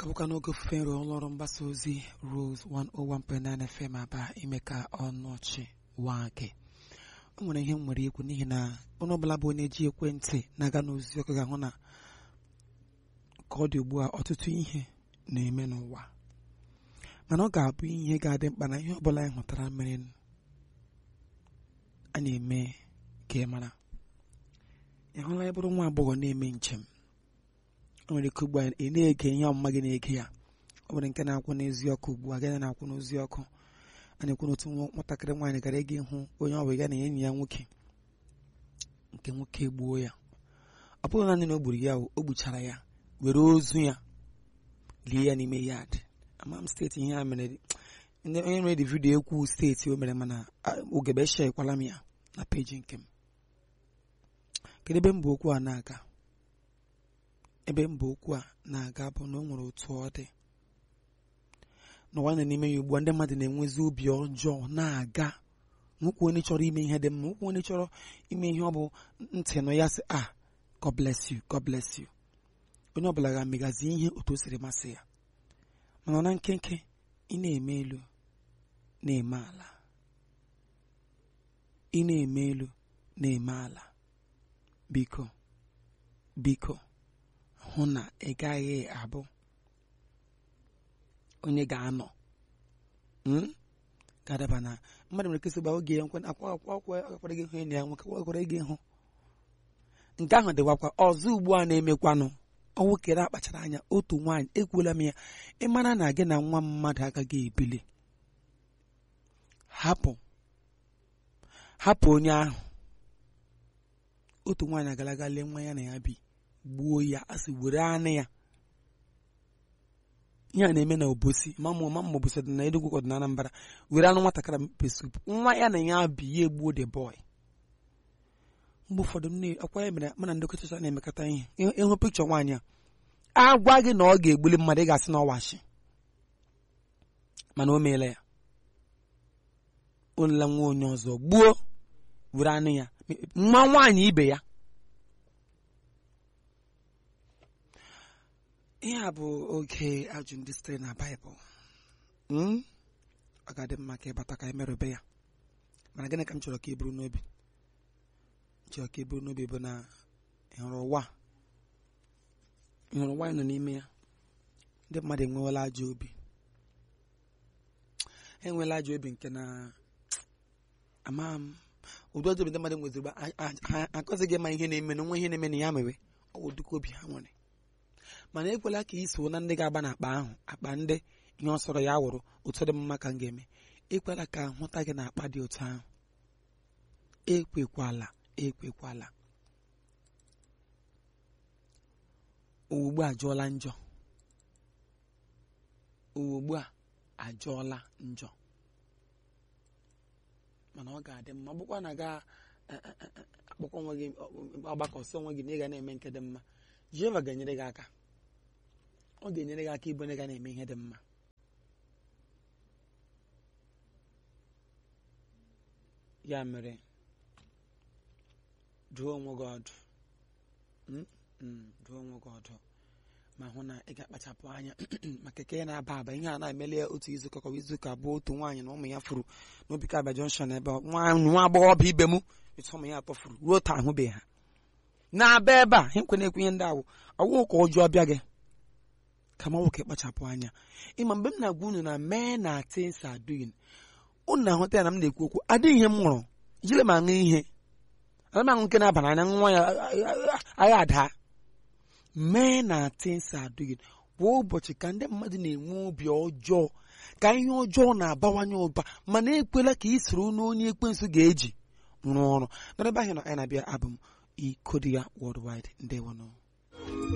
bụkwa n'oge ofufe nro ụlọọrụ mgbasa ozi Rose 101.9 FM aba ime ka ọnụ ọchị waa gị o nwere ihe m nwere ikwu n'ihi na onye ọbụla bụ onye ji ekwentị na-aga n'ozi ọkụ ga-ahụ na ka ọ dị ugbu a ọtụtụ ihe na-eme n'ụwa mana ọ ga-abụ ihe ga-adị mkpa na ihe ọbụla anyị hụtara mere a na-eme ka ị mara ị hụla ya bụrụ nwa agbọghọ na-eme njem o nwere ike ugbu a ị na-ege ihe ọmụma gị na-ege ya ọ nwere nke na-akwụ n'ezi ọkụ ugbu a gị na-akwụ n'ozi ọkụ a na-ekwu n'otu nwatakịrị nwaanyị gara ịga ịhụ onye ọ bụ ya na enyi ya nwoke nke nwoke gbuo ya ọ bụghị naanị na o gburu ya o gbuchara ya were ozu ya lie ya n'ime yad ama m steeti ihe a mere onye nwere dị vidiyo ekwu steeti o mere mana ogebe eshekwala m ya na peji nke m kedu ebe mba okwu a na-aga ebe mba okwu a na-aga bụ na o nwere otu ọ dị n'ụwa nọ n'ime ya ugbu a ndị mmadụ na-enwezi obi ọjọọ na-aga nwoke onye chọrọ ime ihe dị mma nwoke onye chọrọ ime ihe ọ bụ ntị nụ ya sị ah God bless you God bless you onye ọbụla ga-amegazi ihe otu o siri masị ya mana na nkenke ị na-eme elu na-eme ala ị na-eme elu na-eme ala biko biko hụ na ị gaghị abụ onye ga-anọ ga-adaba na mmadụ nwere kesị gba oge ya nkwe akwa akwa akwa akwara gị hụ enyi ya nwoke akwara gị hụ nke ahụ dịwakwa ọzọ ugbu a na-emekwanụ ọnwụ kere akpachara anya otu nwaanyị ekwuola m ya ịmara na gị na nwa mmadụ agaghị ebili hapụ hapụ onye ahụ otu nwaanyị agalaga lee nwa ya na ya bi gbuo ya a sị were anụ ya ihe a na-eme na obosi mamụ mamụ obosi dị na Enugu ọdị na Anambra were anụ nwatakịrị mpe sup nwa ya na ya bi ya egbuo the boy mgbe ụfọdụ m akwa ya mere mana ndị kọchacha na-emekọta ihe ịhụ pikchọ nwaanyị a agwa gị na ọ ga-egbuli mmadụ ị ga-asị na ọwachi mana o meela ya onela nwa onye ọzọ gbuo were anụ ya nwa nwaanyị ibe ya ihe a bụ oge ajụ ndị sitere na baịbụl ọ ga-adị mma ka ịbata ka anyị merụbe ya mana gịnị ka m chọrọ ka ị buru n'obi chọrọ ka ị buru n'obi bụ na ịhụrụ ụwa ịhụrụ ụwa nọ n'ime ya ndị mmadụ enwewela ajọ obi enweela ajọ obi nke na ama m ụdị ọjọọ ndị mmadụ nweziri ha akọzighị ma ihe na-eme na nwa ihe na-eme na ya mere ọ bụ dịka obi ha nwere mana ekwela ka ị so na ndị ga-agba na akpa ahụ akpa ndị ihe ọ sọrọ ya wụrụ otu dị mma ka m ga-eme ekwela ka hụta gị na akpa dị otu ahụ ekwekwala ekwekwala owugbu a ajọọla njọ owugbu a ajọọla njọ mana ọ ga-adị mma ọ bụkwa na ga akpọkọ onwe gị agbakọsị onwe gị na ị ga na-eme nke dị mma Jehova ga-enyere gị aka ọ ga-enyere gị aka ịbụ onye ga na-eme ihe dị mma ya mere duo onwe gị ọdụ duo onwe gị ọdụ ma hụ na ị ga-akpachapụ anya maka eke na-aba aba ihe a na-emeli ya otu izuụka kọwa izuụka abụọ otu nwaanyị na ụmụ ya furu n'obi kabịa jọnshọn ebe nwa agbọghọbịa ibe m etu ụmụ ya atọ furu ruo taa ahụbeghị ha na-aba ebe a nkwe na-ekwu ihe ndị awụ ọwụ ka ụjọ bịa gị ka ma nwoke kpachapụ anya ịma mgbe m na-agwa unu na mee na things are doing unu na-ahụta ya na m na-ekwu okwu adịghị ihe m ṅụrụ jiri m aṅụ ihe ana m aṅụ nke na-aba n'anya nwa ya agha ada mee na things are doing kwa ụbọchị ka ndị mmadụ na-enwe obi ọjọọ ka ihe ọjọọ na-abawanye ụba mana ekwela ka ị soro n'onye ekwensu ga-eji rụọ ọrụ n'ebe ahụ na anyị na-abịa abụ m Ikodia Worldwide ndewono